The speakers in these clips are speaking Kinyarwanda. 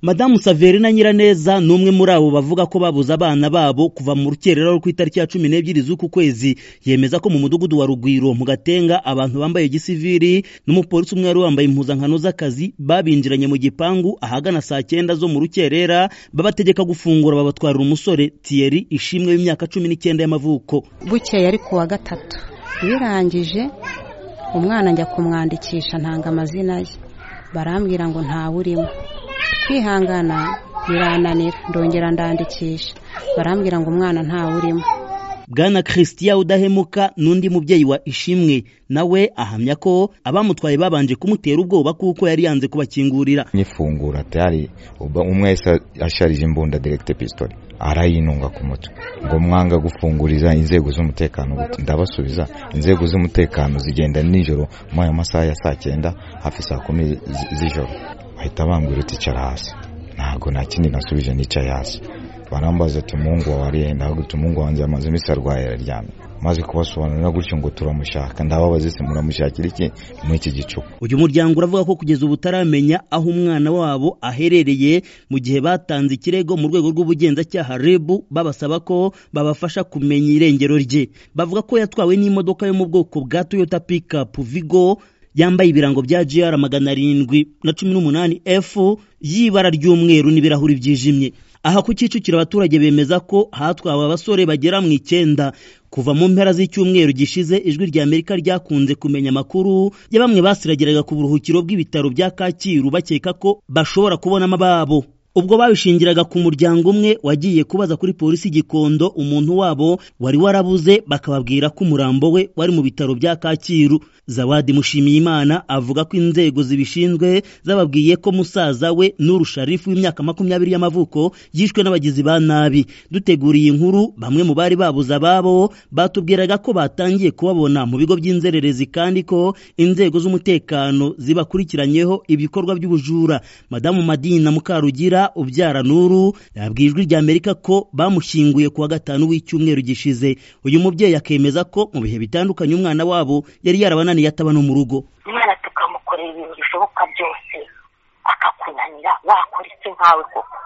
madamu saverina nyiraneza ni umwe muri abo bavuga ko babuze abana babo kuva mu rukerera ku itariki ya cumi n'ebyiri z'uku kwezi yemeza ko mu mudugudu wa rugwiro mu gatenga abantu bambaye gisiviri n'umupolisi umwe wari wambaye impuzankano z'akazi babinjiranye mu gipangu ahagana saa cyenda zo mu rukerera babategeka gufungura babatwarira umusore tiyeri ishimwe w'imyaka cumi n'icyenda y'amavuko bukeye ari ku wa gatatu birangije umwana njya kumwandikisha ntanga amazina ye barambwira ngo ntawe urimo kwihangana birananira ndongera ndandikisha barambwira ngo umwana ntawe urimo bwana christian udahemuka n'undi mubyeyi wa ishimwe nawe ahamya ko abamutwaye babanje kumutera ubwoba kuko yari yanze kubakingurira nyifungura tayari umwe wese asharije imbunda direkite pisitoli arayinunga ku mutwe ngo mwanga gufunguriza inzego z'umutekano ndabasubiza inzego z'umutekano zigenda nijoro muri ayo masaha ya saa cyenda hafi saa kumi z'ijoro bahita bambwira uti icara hasi ntabwo nta kindi nasubije nicaye hasi barambaza ati umuhungu wawe arihenda ahubwo umuhungu wanjye amaze iminsi arwaye araryamye maze kubasobanurira gutyo ngo turamushaka ndababaza ese muramushakira iki muri iki gicuku uyu muryango uravuga ko kugeza ubu utaramenya aho umwana wabo aherereye mu gihe batanze ikirego mu rwego rw'ubugenzacyaha reb babasaba ko babafasha kumenya irengero rye bavuga ko yatwawe n'imodoka yo mu bwoko bwa toyota pikapu vigo yambaye ibirango bya gr magana arindwi na cumi n'umunani f y'ibara ry'umweru n'ibirahuri byijimye aha ku Kicukiro abaturage bemeza ko hatwawe abasore bagera mu icyenda kuva mu mpera z'icyumweru gishize ijwi rya Amerika ryakunze kumenya amakuru ya bamwe basiragiraga ku buruhukiro bw'ibitaro bya Kacyiru bakeka ko bashobora kubonamo ababo ubwo babishingiraga ku muryango umwe wagiye kubaza kuri polisi Gikondo umuntu wabo wari warabuze bakababwira ko umurambo we wari mu bitaro bya Kacyiru Zawadi Mushimiyimana avuga ko inzego zibishinzwe zababwiye ko musaza we Nuru Sharifu w'imyaka makumyabiri y'amavuko yishwe n'abagizi ba nabi duteguriye inkuru bamwe mu bari babuze ababo batubwiraga ko batangiye kubabona mu bigo by'inzererezi kandi ko inzego z'umutekano zibakurikiranyeho ibikorwa by'ubujura Madamu Madina Mukarugira ubyara nuru yabwiye ijwi rya amerika ko bamushyinguye kuwa gatanu w'icyumweru gishize uyu mubyeyi akemeza ko mu bihe bitandukanye umwana wabo yari yarabananiye ataba no mu rugo umwana tukamukorera ibintu bishoboka byose akakunanira wakora iki nkawe koko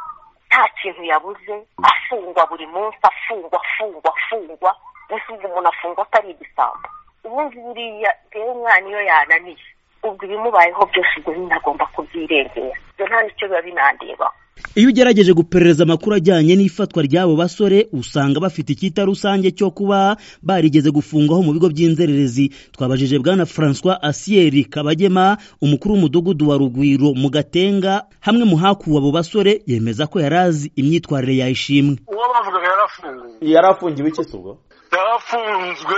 nta kintu yabuze afungwa buri munsi afungwa afungwa afungwa gusiga umuntu afungwa atari igisambo ubundi buriya rero umwana iyo yananiye ubwo ibimubayeho byose ubwo binagomba kubyirengera ibyo nta n'icyo biba binandebaho iyo ugerageje guperereza amakuru ajyanye n'ifatwa ry'abo basore usanga bafite icyita rusange cyo kuba barigeze gufungwaho mu bigo by'inzererezi twabajije bwana francois asiyeri kabagema umukuru w'umudugudu wa rugwiro mu gatenga hamwe mu hakuwe abo basore yemeza ko yari azi imyitwarire yayishimwe uwo bavugaga yarafunguwe yarafungiwe iki se ubwo yarafunzwe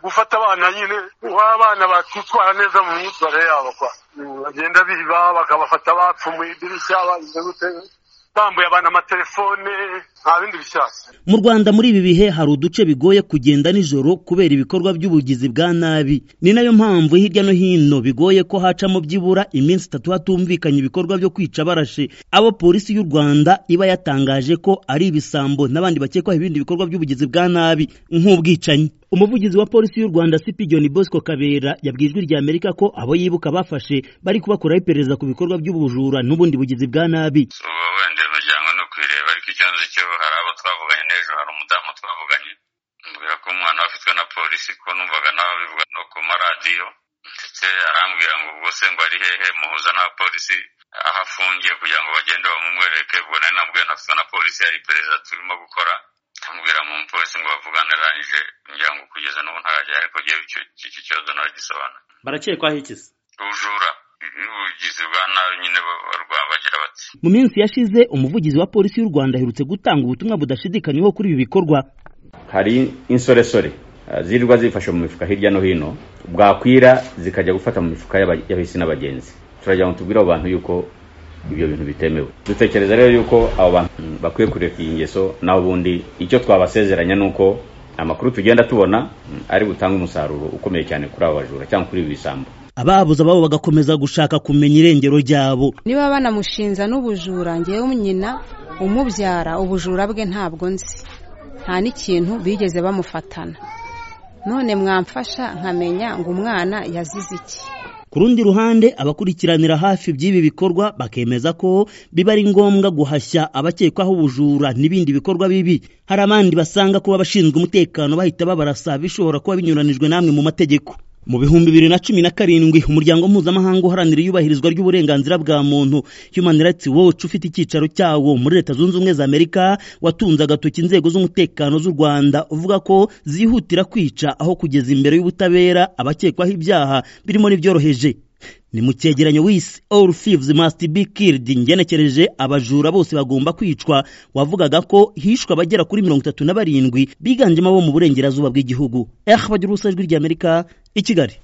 gufata abana nyine abana bakitwara neza mu myitwarire yabo kwa bagenda biba bakabafata bapfu mu idirishya bambuye abantu amatelefone nta bindi bishyashya mu rwanda muri ibi bihe hari uduce bigoye kugenda nijoro kubera ibikorwa by'ubugizi bwa nabi ni nayo mpamvu hirya no hino bigoye ko hacamo byibura iminsi itatu hatumvikanye ibikorwa byo kwica barashe abo polisi y'u rwanda iba yatangaje ko ari ibisambo n'abandi bakekwaho ibindi bikorwa by'ubugizi bwa nabi nk'ubwicanyi umuvugizi wa polisi y'u rwanda sipigiyoni bosco kabera yabwiye ijwi rya amerika ko abo yibuka bafashe bari kubakuraho iperereza ku bikorwa by'ubujura n'ubundi bugizi bwa nabi wenda imiryango ni ukwireba ariko ikibazo cyo hari abo twavuganye n'ejo hari umudamu twavuganye mbwira ko umwana we afitwe na polisi ko numvaga nawe bivuga no ku maradiyo ndetse arambwira ngo ubwo se ngo ari hehe muhuza n'abapolisi aho afungiye kugira ngo bagende bamumwereke ubwo nari nabwiye nafitwe na polisi hari iperereza turimo gukora ambwira mu mupolisi ngo bavugane arangije ngira ngo kugeza n'ubu ntarajya ariko ngewe iki kibazo naragisobanura barakekwaho iki se ubujura n'ubugizi bwa nabi nyine bagira bati mu minsi yashize umuvugizi wa polisi y'u rwanda aherutse gutanga ubutumwa budashidikanywaho kuri ibi bikorwa hari insoresore zirirwa zifashe mu mifuka hirya no hino bwakwira zikajya gufata mu mifuka y'abahisi n'abagenzi turagira ngo tubwire abo bantu yuko ibyo bintu bitemewe dutekereza rero yuko abo bantu bakwiye kureka iyi ngeso naho ubundi icyo twabasezeranya ni uko amakuru tugenda tubona ari butange umusaruro ukomeye cyane kuri abo bajura cyangwa kuri ibi bisambo ababuze ababo bagakomeza gushaka kumenya irengero ryabo niba banamushinja n'ubujura ngewe nyina umubyara ubujura bwe ntabwo nzi nta n'ikintu bigeze bamufatana none mwamfasha nkamenya ngo umwana yazize iki ku rundi ruhande abakurikiranira hafi by'ibi bikorwa bakemeza ko biba ari ngombwa guhashya abakekwaho ubujura n'ibindi bikorwa bibi hari abandi basanga kuba abashinzwe umutekano bahita babarasa bishobora kuba binyuranijwe n'amwe mu mategeko mu bihumbi bibiri na cumi na karindwi umuryango mpuzamahanga uharanira iyubahirizwa ry'uburenganzira bwa muntu human rights watch ufite icyicaro cyawo muri leta zunze ubumwe za amerika watunze agatoki inzego z'umutekano z'u rwanda uvuga ko zihutira kwica aho kugeza imbere y'ubutabera abakekwaho ibyaha birimo n'ibyoroheje ni mu cyegeranyo wisi all thieves must be killed ngenekereje abajura bose bagomba kwicwa wavugaga ko hishwe abagera kuri mirongo itatu na barindwi biganjemo abo mu burengerazuba bw'igihugu eh bagira ubusa ijwi ry'amerika i kigali